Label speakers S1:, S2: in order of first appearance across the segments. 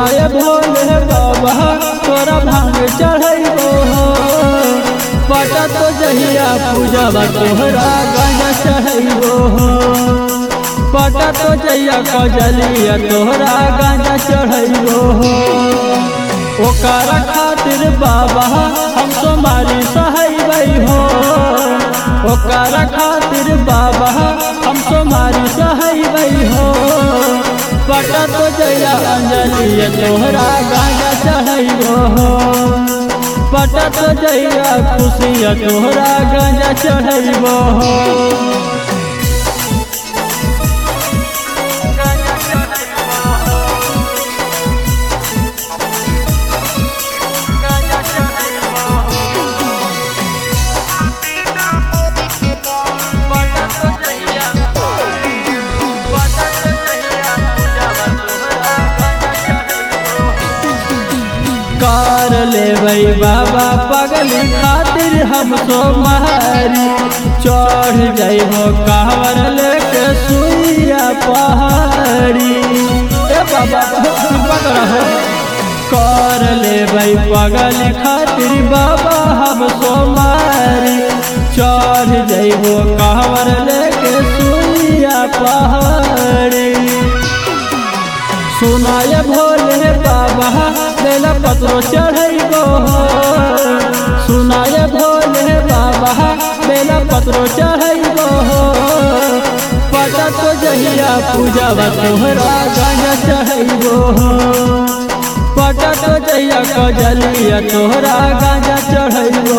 S1: सुनाए भोले बाबा तोरा भांग चढ़ैबो हो पटा तो जहिया पूजवा तोहरा गाना चढ़ैबो हो पटा तो जहिया कजलिया तोहरा गाना चढ़ैबो हो ओकरा खातिर बाबा हम तुम्हारी सहैबै हो ओकरा खातिर बाबा हम तुम्हारी सहैबै हो पटा तो जया अंजलि तोहरा गाना चढ़ैबो हो पटा तो जया खुशिया तोहरा गाना चढ़ैबो हो कार लेबै बाबा पगली खातिर हम सो मारी चढ़ जइबो कावर लेके सुइया पहाड़ी ए बाबा पकड़ हो कर लेबै पगल खातिर बाबा हम सो मारी चढ़ जइबो कावर लेके सुइया पहाड़ी सुनाय भोले बाबा बेला पत्रो चढ़ैबो सुनाय भोले बाबा बेला पत्रो चढ़ैबो पता तो जहिया पूजावा तोहरा गाना चढ़ैबो पता तो जहिया कजलिया तोहरा गाना चढ़ैबो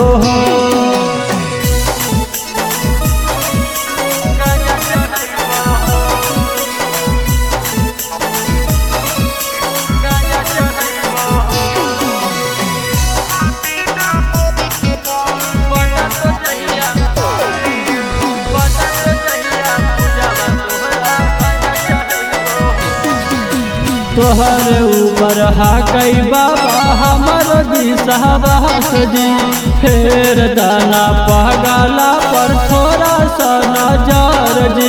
S1: तोहर ऊपर हाकै बाबा हमर दिशहबास जी फेर दाना पगला पर थोड़ा सा नजर जी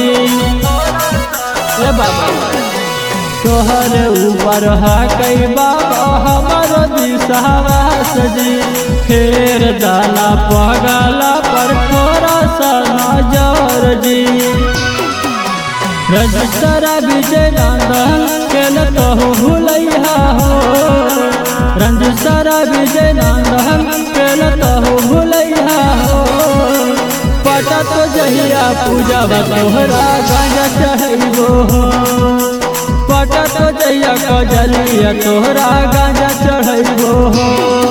S1: ए बाबा तोहर ऊपर हाकै बाबा हमर दिशहबास जी फेर दाना पगला पर थोड़ा सा नजर जी रजतरा विजय नंदन केल कहू भूलैया हो रंजसरा विजय नंदन केल कहू भूलैया हो पटा तो जहिया पूजा तोहरा गाना चढ़ैबो हो पटा तो जहिया कजलिया तोहरा गाना चढ़ैबो हो